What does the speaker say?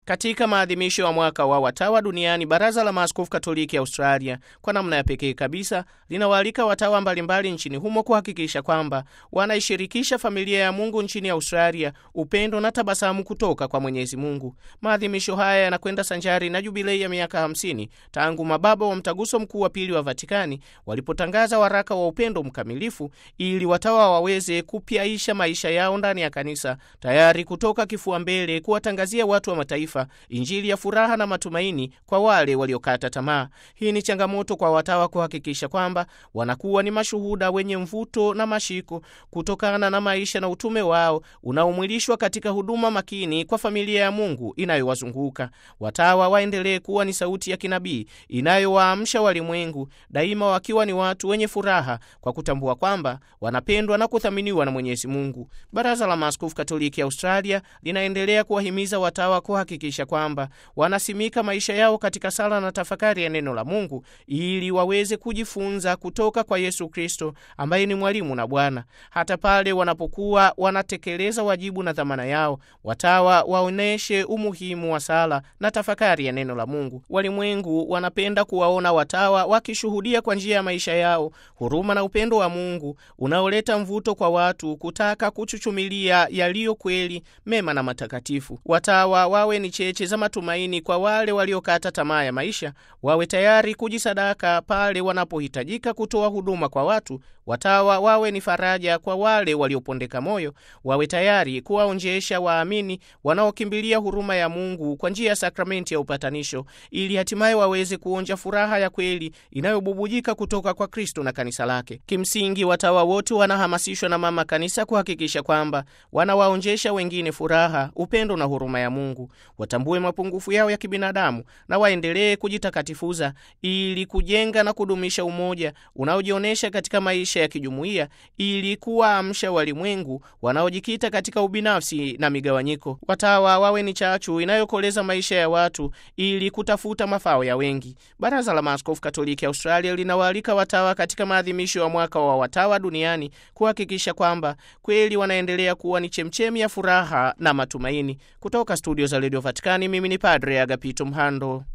Katika maadhimisho ya mwaka wa watawa duniani, Baraza la Maaskofu Katoliki Australia kwa namna ya pekee kabisa linawaalika watawa mbalimbali nchini humo kuhakikisha kwamba wanaishirikisha familia ya Mungu nchini Australia upendo na tabasamu kutoka kwa Mwenyezi Mungu. Maadhimisho haya yanakwenda sanjari na jubilei ya miaka 50 tangu mababa wa Mtaguso Mkuu wa Pili wa Vatikani walipotangaza waraka wa upendo mkamilifu ili watawa waweze kupyaisha maisha yao ndani ya kanisa, tayari kutoka kifua mbele kuwatangazia watu wa mataifa Injili ya furaha na matumaini kwa wale waliokata tamaa. Hii ni changamoto kwa watawa kuhakikisha kwamba wanakuwa ni mashuhuda wenye mvuto na mashiko kutokana na maisha na utume wao unaomwilishwa katika huduma makini kwa familia ya Mungu inayowazunguka. Watawa waendelee kuwa ni sauti ya kinabii inayowaamsha walimwengu, daima wakiwa ni watu wenye furaha kwa kutambua kwamba wanapendwa na kuthaminiwa na Mwenyezi Mungu. Baraza la Maaskofu Katoliki Australia linaendelea kuwahimiza watawa kuhakikisha kwamba wanasimika maisha yao katika sala na tafakari ya neno la Mungu ili waweze kujifunza kutoka kwa Yesu Kristo ambaye ni mwalimu na Bwana. Hata pale wanapokuwa wanatekeleza wajibu na dhamana yao, watawa waoneshe umuhimu wa sala na tafakari ya neno la Mungu. Walimwengu wanapenda kuwaona watawa wakishuhudia kwa njia ya maisha yao huruma na upendo wa Mungu unaoleta mvuto kwa watu kutaka kuchuchumilia yaliyo kweli, mema na matakatifu. Watawa wawe ni cheche za matumaini kwa wale waliokata tamaa ya maisha, wawe tayari kujisadaka pale wanapohitajika kutoa huduma kwa watu. Watawa wawe ni faraja kwa wale waliopondeka moyo, wawe tayari kuwaonjesha waamini wanaokimbilia huruma ya Mungu kwa njia ya sakramenti ya upatanisho, ili hatimaye waweze kuonja furaha ya kweli inayobubujika kutoka kwa Kristo na kanisa lake. Kimsingi, watawa wote wanahamasishwa na Mama Kanisa kuhakikisha kwamba wanawaonjesha wengine furaha, upendo na huruma ya Mungu. Watambue mapungufu yao ya kibinadamu na waendelee kujitakatifuza ili kujenga na kudumisha umoja unaojionyesha katika maisha ya kijumuiya ili kuwaamsha walimwengu wanaojikita katika ubinafsi na migawanyiko. Watawa wawe ni chachu inayokoleza maisha ya watu ili kutafuta mafao ya wengi. Baraza la Maaskofu Katoliki Australia linawaalika watawa katika maadhimisho ya mwaka wa watawa duniani kuhakikisha kwamba kweli wanaendelea kuwa ni chemchemi ya furaha na matumaini. Kutoka studio za Radio Vatikani, mimi ni Padre Agapito Mhando.